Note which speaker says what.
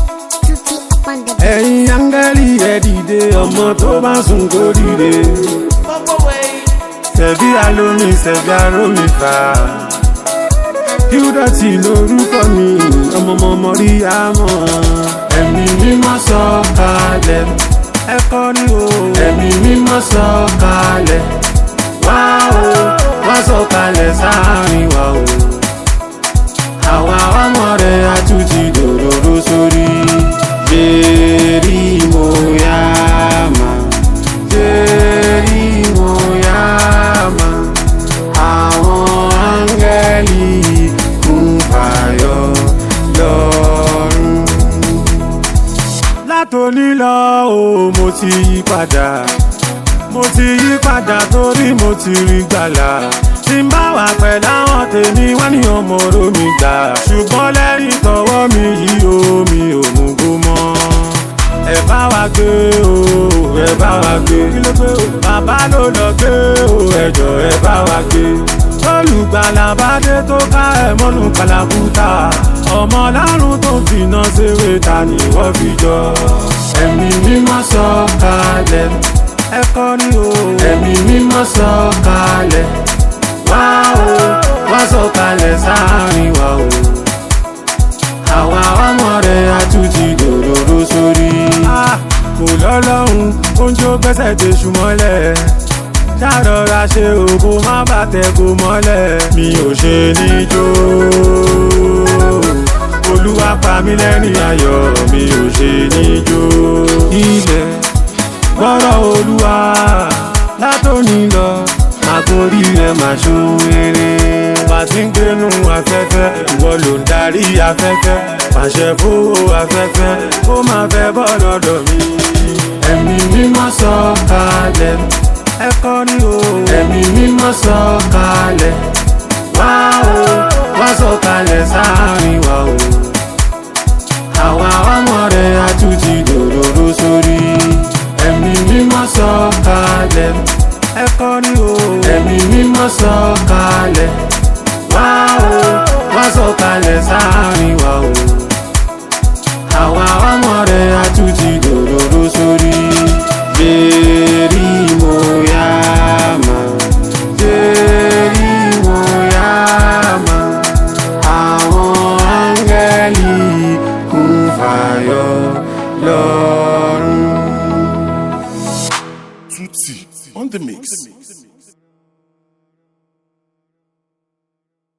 Speaker 1: Tutti up on the beat.
Speaker 2: ẹ̀yin áńgẹ́lì ẹ dìde ọmọ tó bá sùn kó dìde. Ṣẹ̀bí alómi ṣẹ̀bí arómi fà. Kíúdọ̀tì lorúkọ mi, ọmọọmọ rí àmọ́. Ẹ̀mí mímọ́ sọ kalẹ̀. Ẹ kọrin o. Ẹ̀mí mímọ́ sọ kalẹ̀. Wá o, wá sọ kalẹ̀ sáàrin wa o. Àwa ọmọ rẹ̀ àtúntì dòdòdó sórí. Jẹ́rí mo yá mà. Jẹ́rí mo yá mà. Àwọn áńgẹ́lì kún fàyọ lọ́rùn. Látòní lọ o, mo ti yí padà. Mo ti yí padà torí mo ti rí gbàlà. Tí n bá wà pẹ̀lú àwọn tèmi wá ní ọmọ oró mi gbà. Ṣùgbọ́n lẹ́yìn tọwọ́ mi yí omi òmùgọ̀ mọ́. Ẹ bá wa gbé o, ẹ bá wa gbé. Kí ló gbé o? Bàbá ló lọ gbé o, ẹjọ́ ẹ bá wa gbé. Olùgbàlà bá dé tó ká ẹ̀ mọ́nú kàlàkùtà. Ọmọ lárùn tó fìnà ṣeré ta ni wọ́n fi jọ. Ẹ̀mí mímọ́ sọ kalẹ̀ ẹ kọrin o. ẹ̀mí mímọ́ sọ kalẹ̀ wá o wá sọ kalẹ̀ sáàrin wa o. àwa ọmọ rẹ̀ àtúntì dòdòdó sórí. kò lọ́lọ́run oúnjẹ ó gbẹ́sẹ̀ dé ṣùmọ́lẹ̀ ṣàrọ̀ra ṣe òkú má bàtẹ̀ kó mọ́lẹ̀ mi ò ṣe níjó olúwa pa mí lẹ́rìn ayọ̀ mi ò ṣe níjó ilẹ̀ gbọ́rọ̀ olúwa látòní lọ àgórí rẹ̀ máa ṣoore. bá ti ń gbénu afẹ́fẹ́ ìwọ ló ń darí afẹ́fẹ́ pàṣẹ fowó afẹ́fẹ́ ó máa fẹ́ bọ́ lọ́dọ̀ mi. ẹ̀mí mímọ́ sọ kalẹ̀ ẹ kọrin o. ẹ̀mí mímọ́ sọ kalẹ̀ wá o wá sọ kalẹ̀ sáàrin wa o. àwa ọmọ rẹ̀ àtúntì dòdòdó sórí ẹ̀mí mímọ́ sọ kalẹ̀ ẹ kọrin o. ẹ̀mí mímọ́ sọ kalẹ̀ wá o wá sọ kalẹ̀ sáàrin wa o.